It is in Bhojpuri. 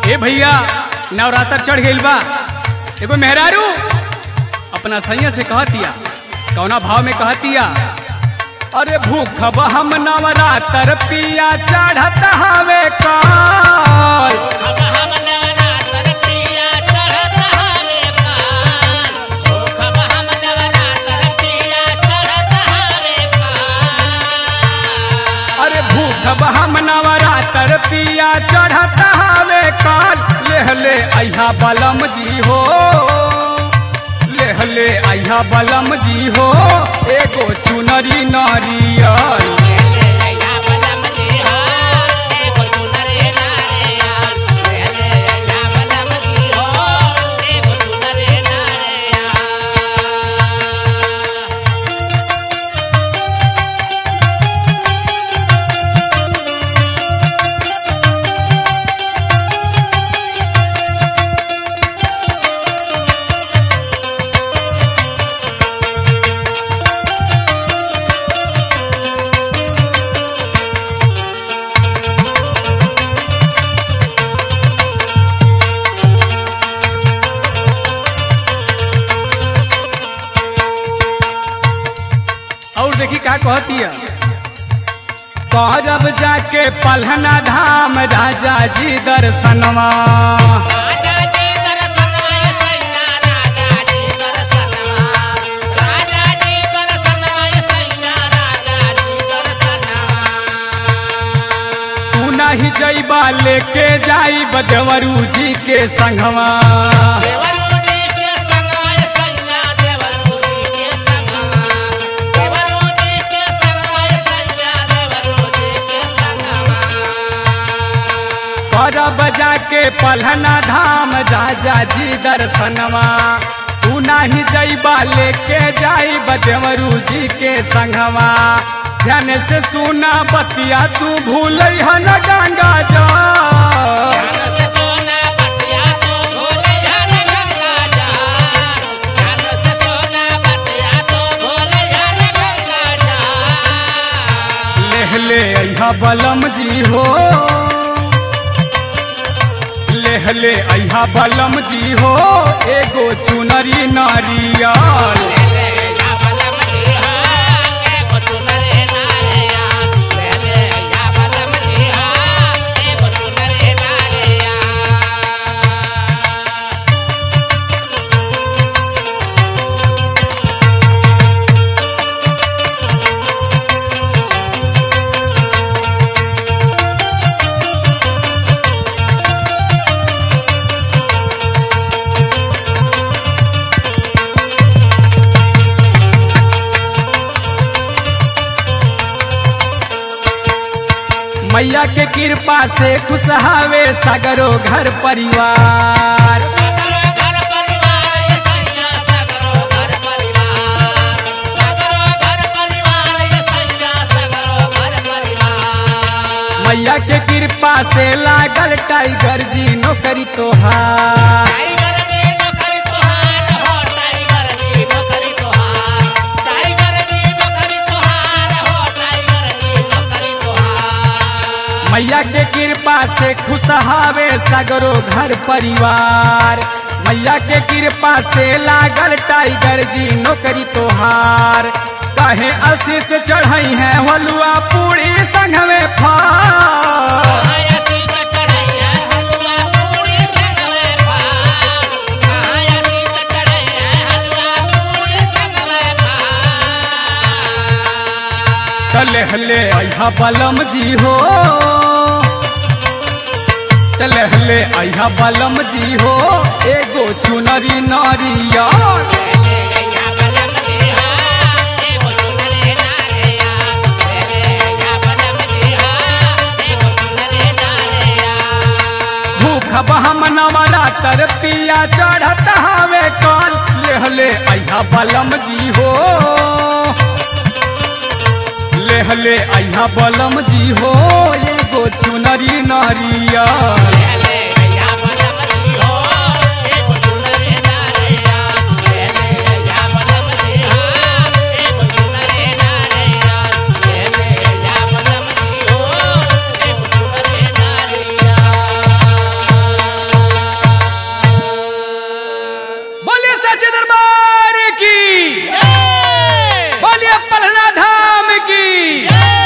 ए भैया नवरात्र चढ़ गइल बा एगो मेहरारू अपना सैया से कहतिया कौना भाव में कहतिया अरे भूख हम नवरात्र पिया चढ़त हवे काल अब हम नवरात्र प्रिया चढ़त हवे काल अब हम नवरात्र प्रिया चढ़त हवे काल अरे भूख हम नवरात्र पिया चढ़त हवे काल लेह ले अहा बलम जी हो लेह ले अहा बलम जी हो एगो चुनरी नारियल ले लैया बलम जी हो एगो चुनरे नारियल ले लैया बलम जी हो एगो चुनरे नारियल और देखी का कहती है करब जाके पलहना धाम राजा जी दर्शनवा राजा जी दर्शनवा सैया राजा जी दर्शनवा राजा जी दर्शनवा सैया राजा जी दर्शनवा तू नहीं जैबा लेके जाई बदवरू जी के संगवा देवरू जी के संगवा सैया देवरू जी के संगवा देवरू जी के संगवा सैया देवरू जी के संगवा करब जाके पलहना धाम राजा जी दर्शनवा तू नहीं जैबा लेके जाई बदवरू जी के संगवा ध्यान से सुना बतिया तू भूल न गंगा जा ज्ञान से सोना बतिया तो भोले हर गंगा जा ज्ञान से सोना बतिया तो भोले हर गंगा जा लेह ले अहा बलम जी हो लेह ले अहा बलम जी हो एगो चुनरी नारियल ले या बलम जी हा एगो चुनरे नारिया ले ले या बलम जी हा एगो चुनरे नारिया मैया के कृपा से खुश हावे सगरो घर परिवार सगरो घर परिवार ये सैया सगरो घर परिवार सगरो घर परिवार ये सैया सगरो घर परिवार मैया के कृपा से लागल टाइगर जी नौकरी तोहार टाइगर दी नौकरी तोहार हो टाइगर दी नौकरी तोहार टाइगर दी नौकरी तोहार हो टाइगर दी नौकरी तोहार मैया के कृपा से खुश हावे सगरो घर परिवार मैया के कृपा से लागल टाइगर जी नौकरी तोहार कहे आशीष चढ़ई है हलुआ पूरी संग में फार आया सीत चढ़ैया हलवा पूरी संगवे पार आया सीत चढ़ैया हलवा पूरी संगवे पार चले हले अहा बलम जी हो चले हले अहा बलम जी हो एगो चुनरी नारिया ले गैया बलम देहा एगो चुनरे नारिया ले गैया बलम देहा एगो चुनरे नारिया भूख बहम नवरात्र पिया चढ़त हवे काल लेहले अहा बलम जी हो लेहले अहा बलम जी हो एगो चुनरी नारिया ले गैया बलम देहो एगो चुनरे नारिया ले गैया बलम देहा एगो चुनरे नारिया ले गैया बलम देहो एगो चुनरे नारिया दरबार की जय बोलिए पलना धाम की जय